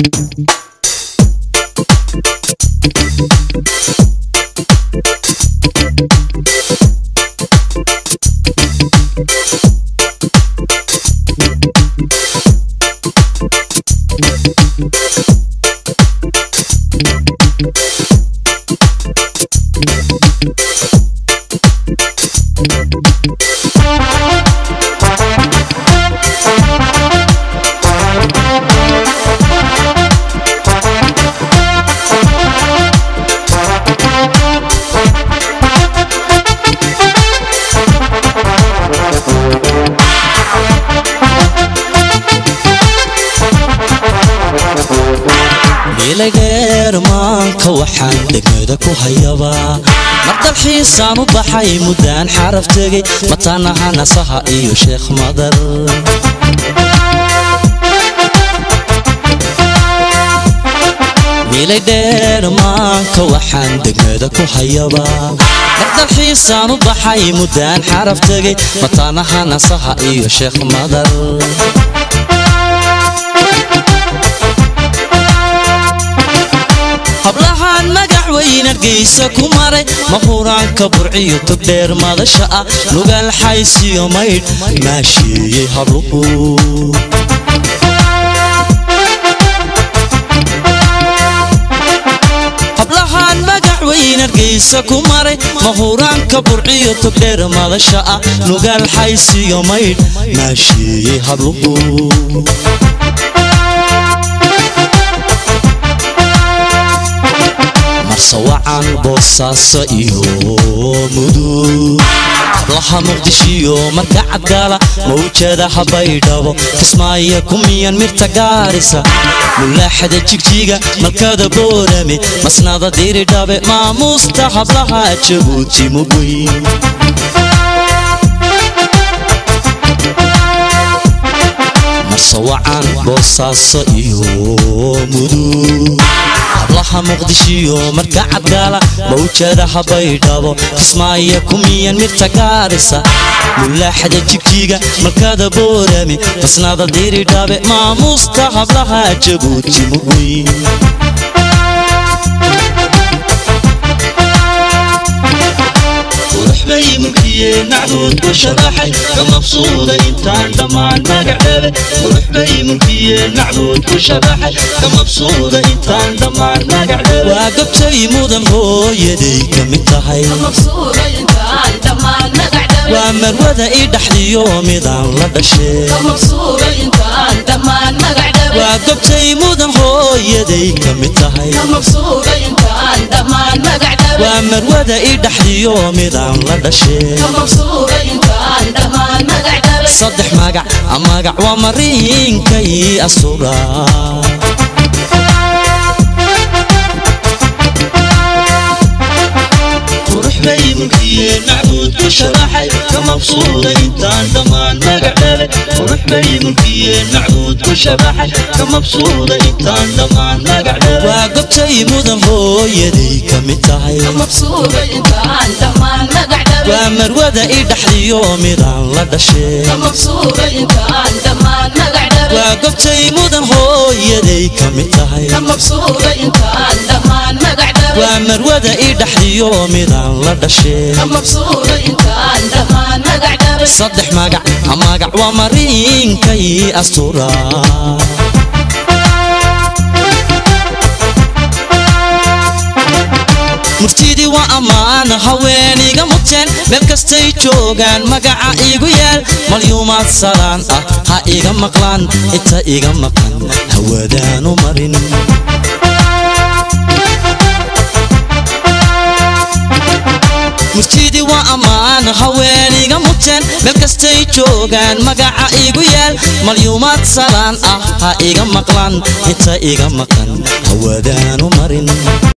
milageermaanka waxaan degmada ku hayabaa mardalxiisaan u baxay muddaan xaraf tegay mataanaha nasaha iyo sheekh madar milaydheermaanka waxaan degmada ku hayabaa mardalxiisaan u baxay muddaan xaraf tegay mataanaha nasaha iyo sheekh madar hablahaan magax weyn argaysa ku maray mahuraanka burciyo togdheer madasha ah nugaal xaysiyo maydh maasheeyey habluhu hablahaan magax weyn argaysa ku maray mahuraanka burciyo togdheer madasha ah nugaal xaysiyo maydh maasheeyey habluhu marsawacan boosaaso iyo mudug hablaha muqdishiyo marka cadgaala mawjadaha baydhabo kismaayo kumiyan mirta gaarisa mulaaxada jigjiga malkada boorame masnada diridhabe maamuusta hablaha jabuuti mugweyn marsawacan boosaaso iyo mudug hablaha muqdishiyo marka cadgaala mawjadaha baydhabo kismaayo kumiyan mirta gaarisa mulaaxada jigjiga malkada boorame masnada diridhabe maamuusta hablaha jabuuti mugweyn bay mulkiyeen macbuud ku sharaxay ka mabsuuda intaan dhammaan magacdhabe qurux bay mulkiyeen macbuud ku sharaxay ka mabsuuda intaan dhammaan magacdhabe waa gabtay mudan hooyaday ka mid tahay waa marwada ii dhaxdiyo midaan la dhashee waa gabtay mudan hooyaday ka mid tahay waa marwada ii dhaxdiyo midaan la dhashee saddex magac magac waa mariinkay asuraa qurux bay mulkiyeen macbuud ku sharaxay ka mabsuuda intaan dhammaan magacdhabe qurux bay mulkiyeen macbuud ku sharaxay ka mabsuuda intaan dhammaan magacdhabe waa gobtay mudan hooyaday ka mid tahay waa marwada ii dhaxdiyo midaan la dhashee waa gobtay mudan hooyaday ka mid tahay waa marwada ii dhaxdiyo midaan la dhashee saddex magac magac waa mariinkay asturaa murtidii waa ammaan haweeniga muteen meel kastay joogaan magaca iigu yaal malyuumaad salaan ah ha iga maqlaan inta iga maqan hawadaanu marin murtidii waa ammaan haweeniga muteen meel kastay joogaan magaca iigu yaal malyuumaad salaan ah ha iga maqlaan inta iga maqan hawadaanu marin